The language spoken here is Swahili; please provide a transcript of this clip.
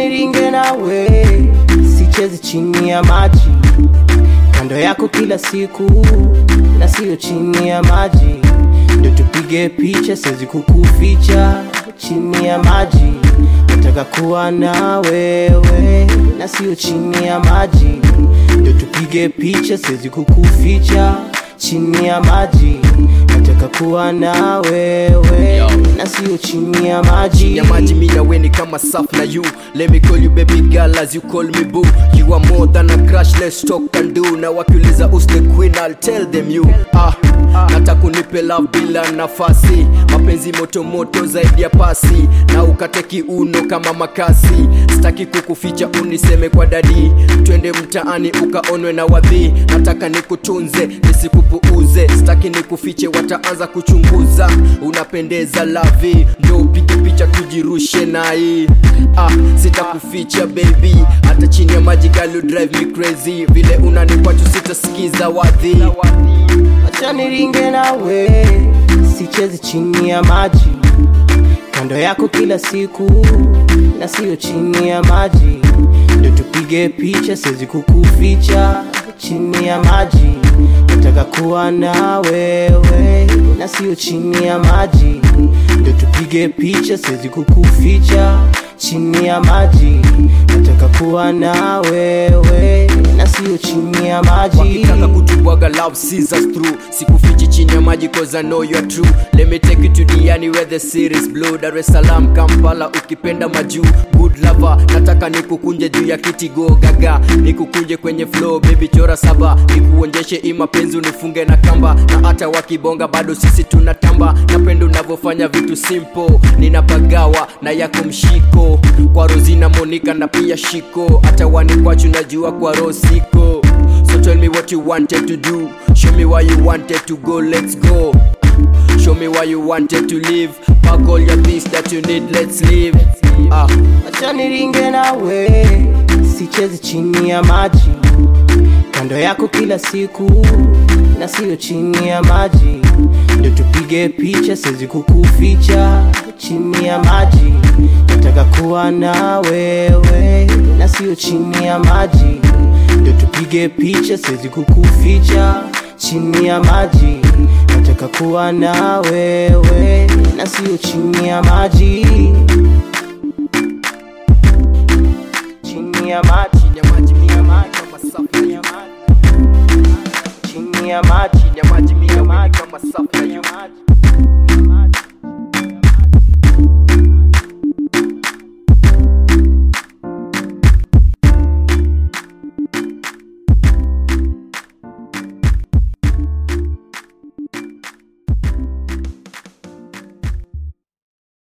niringe nawe, sichezi chini ya maji, kando yako kila siku na sio chini ya maji, ndo tupige picha, siwezi kukuficha chini ya maji, nataka kuwa na wewe na sio chini ya maji, ndo tupige picha, siwezi kukuficha chini ya maji, nataka kuwa na wewe Yo. na sio chini ya maji. ya maji mi na we ni kama saf na you let me call you baby girl as you call me boo you are more than a crush let's talk and do na wakiuliza who's the queen I'll tell them you ah nataka unipe love bila nafasi mapenzi moto moto zaidi ya pasi na ukate kiuno kama makasi sitaki kukuficha uniseme kwa dadi twende mtaani ukaonwe na wadhi nataka nikutunze nisikupuuze sitaki nikufiche wataanza kuchunguza unapendeza lavi ndo upige picha tujirushe nai ah, sitakuficha baby hata chini ya maji girl you drive me crazy vile unanipachu sitasikiza wadhi Acha niringe nawe, sichezi chini ya maji, kando yako kila siku na sio chini ya maji, ndo tupige picha, siwezi kukuficha chini ya maji, nataka kuwa na wewe na sio chini ya maji, ndo tupige picha, siwezi kukuficha chini ya maji, nataka kuwa na wewe na sio chini ya maji. wakitaka kutubwaga love sees us through sikufichi chini ya maji cause I know you're true let me take you to Diani where the series blue Dar es Salaam Kampala ukipenda majuu good lover nataka nikukunje juu ya kiti go gaga nikukunje kwenye flow baby chora saba nikuonjeshe hii mapenzi unifunge na kamba na hata wakibonga bado sisi tunatamba napenda unavyofanya vitu simple ninapagawa na yako mshiko kwa Rosina Monica na pia shiko hata wanikwachu najua kwa Rosiko So tell me what you wanted to do. Show me why you wanted to go. Let's go. Show me why you wanted to leave. Pack all your things that you need. Let's leave. Ah. Acha niringe nawe, sichezi chini ya maji, kando yako kila siku na sio chini ya maji, ndo tupige picha, siwezi kukuficha chini ya maji, nataka kuwa na wewe na sio chini ya maji, ndo tupige picha, siwezi kukuficha chini ya maji, nataka kuwa na wewe na sio chini ya maji chini ya maji, Chini ya maji, mi ya maji kama safu na you. chini ya maji, Chini ya maji, mi ya maji kama safu na you. maji.